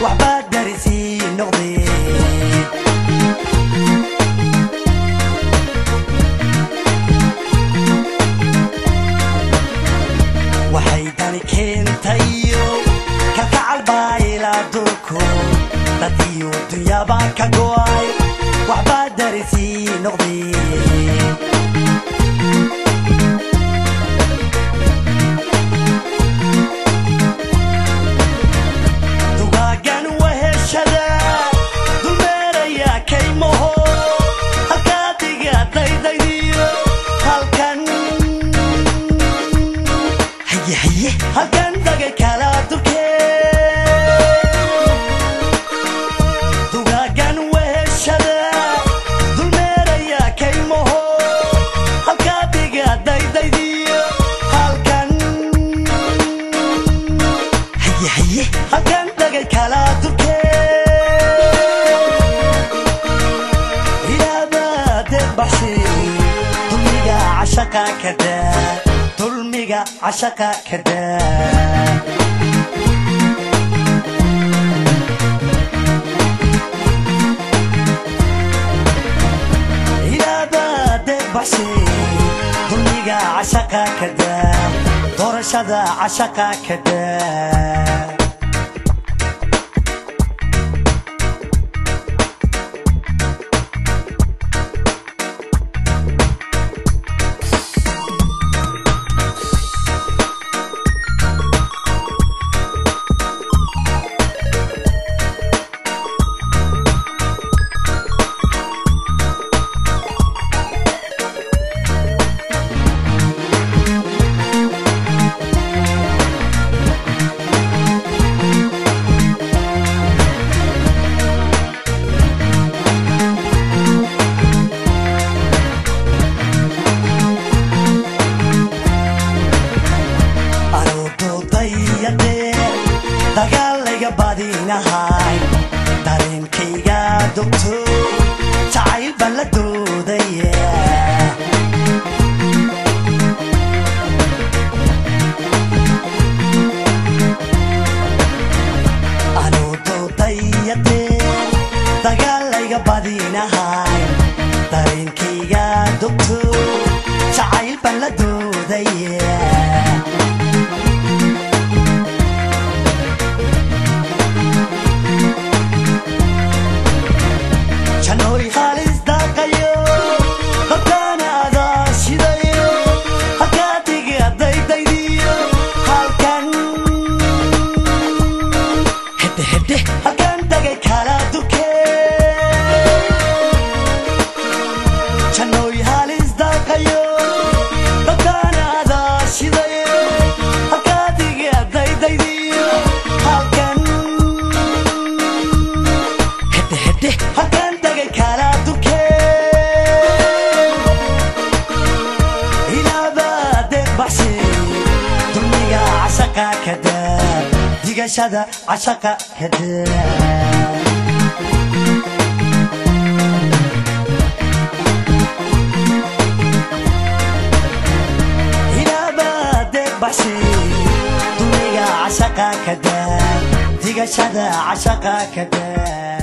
waxbaa darisii noqdeen waxay dani keentayo kalkacal baa ilaa dulko dad iyo dunyaba ka go'ay waxbaa darisii noqdeen dugaagan weheshada dulmeeraya kaymaho halkaa diga daydaydiyo halkan haye haye halkan dagay kala durkee dugaagan weheshada dulmeeraya kaymaho halkaa diga daydaydiyo halkan haye haye halkan dagay kala durkee ilaabade baxsi dulmiga cashaqa kada dulmiga cashaqa kada ilaabade baxsi dulmiga cashaqa kada doorashada cashaqa kada aroododayade dagaalayga badinahay dareenkayga dogto jacayl baan la doodaya aroododayade dagaalayga badinahay dareenkayga dogto jacayl baan la doodaya janoy halis daaqayo halkaana adaa shidayo halkaa diga daydaydiyo halkan hedhe hedhe halkan dagay kala durkee janoy halis daaqayo halkaana adaa shidayo halkaa diga daydaydiyo halkan hedhe hedhe halkan dagay kala durkee ilaabade baxsi dulmiga cashaqa kada digashada cashaqa kada ilaabade baxsi dulmiga cashaqa kada digashada cashaqa kada